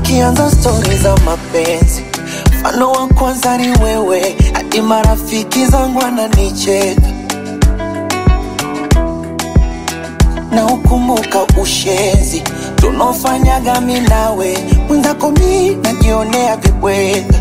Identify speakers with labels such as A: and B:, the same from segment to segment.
A: Zikianza stori za mapenzi, mfano wa kwanza ni wewe, hadi marafiki zangu wananicheka. na ukumbuka ushenzi tunaofanyaga mi nawe, mwenzako mi najionea vibweka,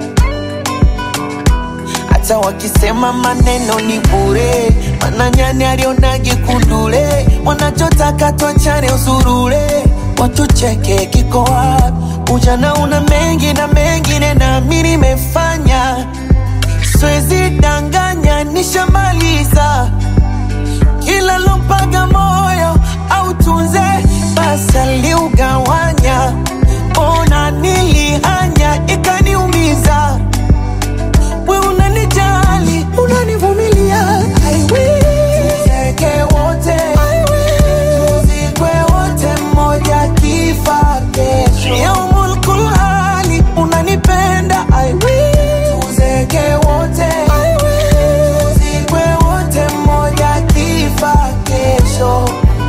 A: hata wakisema maneno ni bure, mana nyani alionagi kundule, wanachotaka twachane usurule, watucheke kiko wapi? Ujana una mengi na mengine na mi nimefanya, siwezi danganya, nishamaliza kila lompaga moyo au tunze basi aliugawanya, ona nilihanya ikaniumiza. We unanijali unanivumilia, I will. Tuzeke wote I will. Tuzikwe wote mmoja kifa kesho. Yaumul kulhali unanipenda I will. Tuzeke wote I will. Tuzikwe wote mmoja kifa kesho.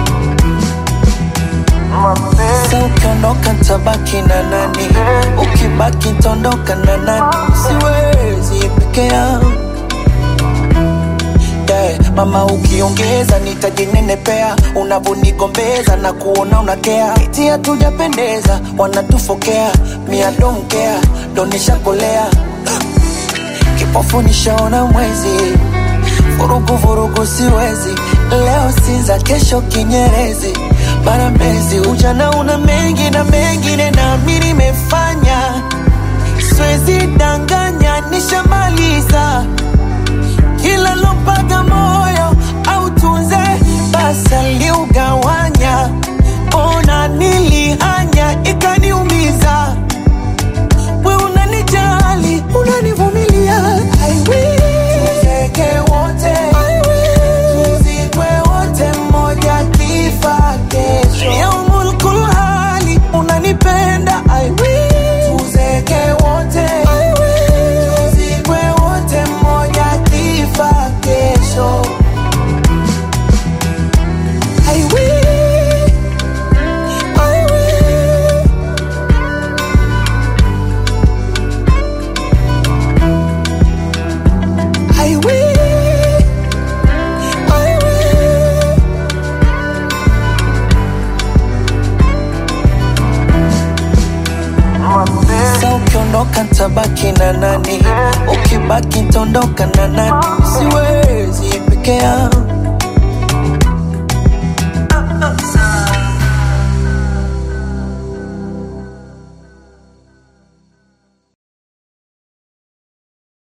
A: Sa ukiondoka tabaki na nani? Ukibaki tondoka na nani? Siwezi peke yangu yeah. Mama ukiongeza nitajinenepea, unavonigombeza na kuona unakea, eti hatujapendeza, wanatufokea, mia don't care, ndo nishakolea kipofu nishaona mwezi, vurugu vurugu siwezi, leo Sinza, kesho Kinyerezi, mara Mbezi. Ujana una mengi na mengine, na mi nimefanya, siwezi danganya, nishamaliza kila lompaga moyo au tunze basi aliugawanya, ona nilihanya ikaniumiza we unanijali unanivumilia I will. Tuzeke wote I will. Tuzikwe wote mmoja kifa kesho yaumul kulhali unanipenda I will. Tuzeke wote I will. Tuzikwe wote mmoja kifa kesho I will. I will. I will, I will. Sa ukiondoka tabaki na nani? Ukibaki tondoka na nani? Siwezi peke yangu